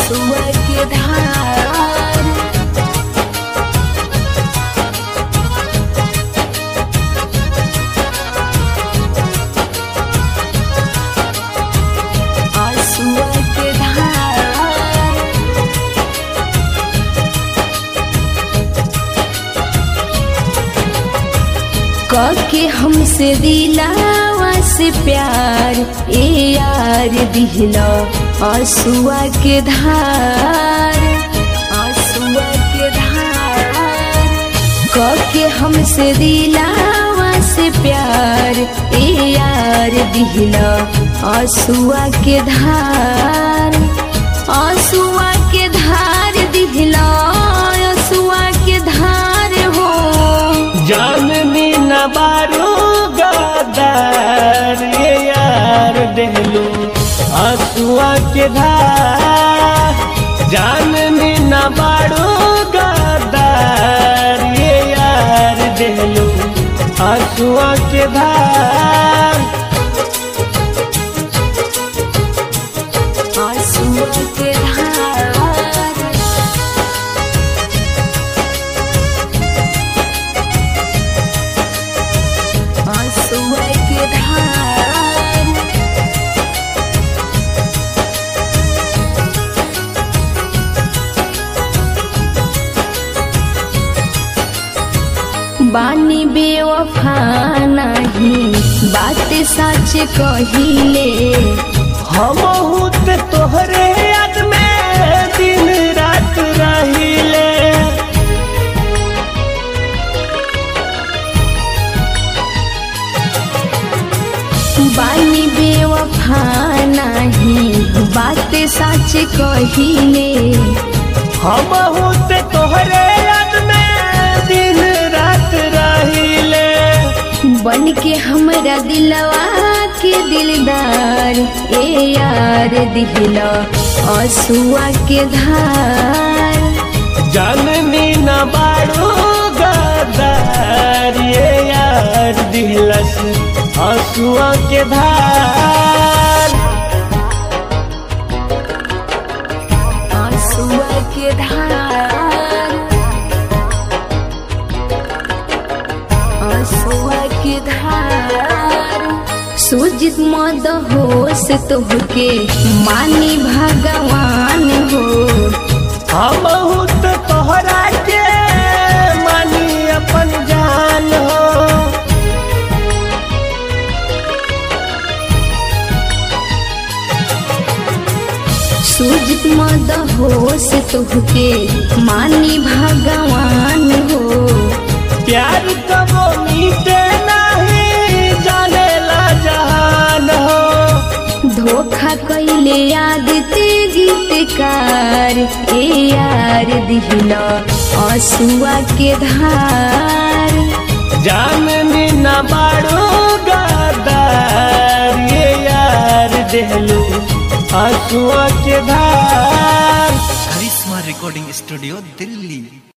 आंसुआ के धार आंसुआ के धार के हमसे दिलावा से प्यार ए यार दिहला आंसुआ के धार आंसुआ के धार के हमसे दिलावा से प्यार ए यार दिहला आंसुआ के धार आंसुआ के धार दिहला आंसुआ के धार हो जाननी न बारू गदार ये यार देहलू आंसुआ के धार जाननी न बारू गदार ये यार देहलू आंसुआ के धार आंसुआ के धार आंसुआ के धार बानी बेवफा नहीं बात सच कहिले हम ते तोहरे याद में दिन रात रहिले बानी बेवफा नहीं बात सच कहिले हम ते तोहरे याद में दिन रात रहिले बन के हमरा दिलवा के दिलदार ए यार दिहला आंसुआ के धार जाननी न बाड़ू गदार ये यार दिलस आंसुआ के धार आंसुआ के धार आंसुआ के धार सुजित मद होश तोहके मानी भगवान हो हम ते तोहरा के मानी अपन जान हो सुजित मद होश तोहके मानी भगवान हो प्यार कबो मीटे नहीं जाने ला जहान हो धोखा कैले याद ते गीतकार ए यार दिहला आंसुआ के धार जाननी न बाड़ू गदार ये यार देहलू आंसुआ के धार करिश्मा रिकॉर्डिंग स्टूडियो दिल्ली